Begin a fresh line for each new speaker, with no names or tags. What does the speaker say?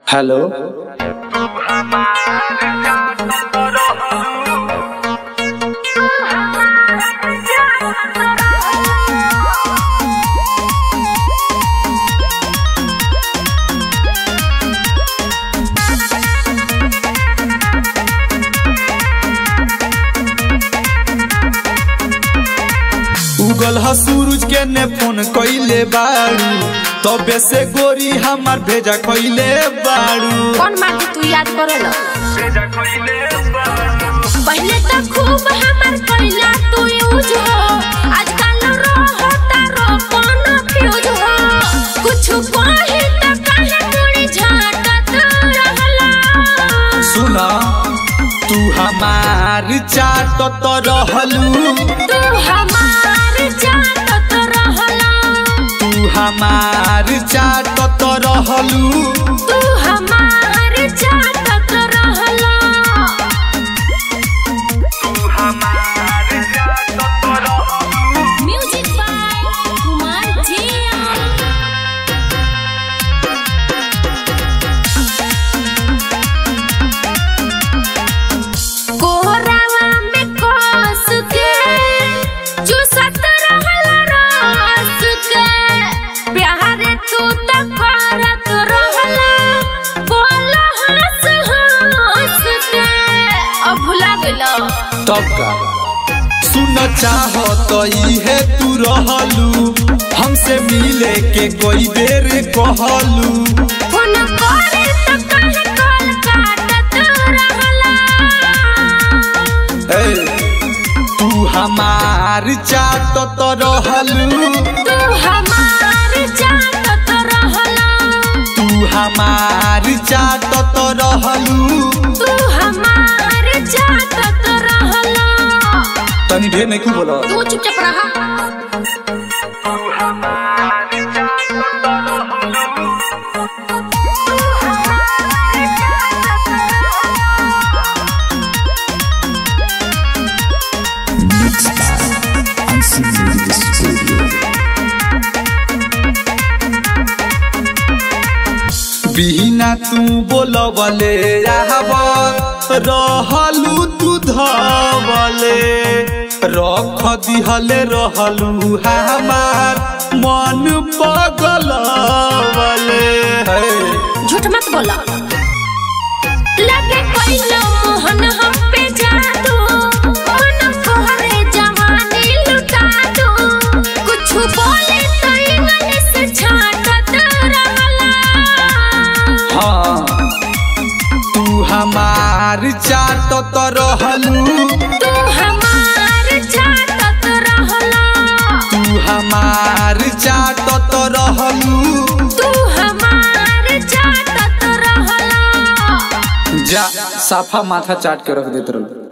hello उगल ह सूरज के ने फोन कइले बाड़ू तबे से गोरी हमार भेजा कइले बाड़ू
कौन माटी तू याद करल पहले तो खूब हमर कइला तू यूज हो आजकल रहता रो कौन फ्यूज हो कुछ कहे त काहे तोड़ी झाटत रहला
सुना तू हमार चाट तो रहलू
तू हमार जाटत रहला
तू हमार चाट तो रहलू
तू हमार जाटत रहला म्यूजिक बाय कुमार जिया कोहरावा में कोस के चूसत रहल रस के प्यार तू त करत रहल बोल हंस हंस के अब भुला गेलो
तब का सुन चाह तो इहे तू रहलू हमसे मिले के कोई बेर कहलू
फोन करे त काहे कॉल काटत रहला
ए, तू हमार चाट तो रहलू
तू हमार जाटत रहला
तू हमार चाट तो रहलू
तू हमार जाटत रहला
तनी ढेर नहीं क्यों बोला
तू चुपचाप रहा
बिना तू बोलबले रहब रहलू तू धबले रख दिहले रहलू हमार मन पगलवले हे
झूठ मत बोला लगे कोई मोहन हम पे जादू मन कोहरे जवानी लुटा दू कुछ बोले तो इंग्लिश छाटत रहला
हाँ तू हमार चाट तो रहलू
तू हमार जाटत रहला
तू हमार चाट तो रहलू
तू हमार जाटत रहला
जा साफा माथा चाट के रख देत रहलू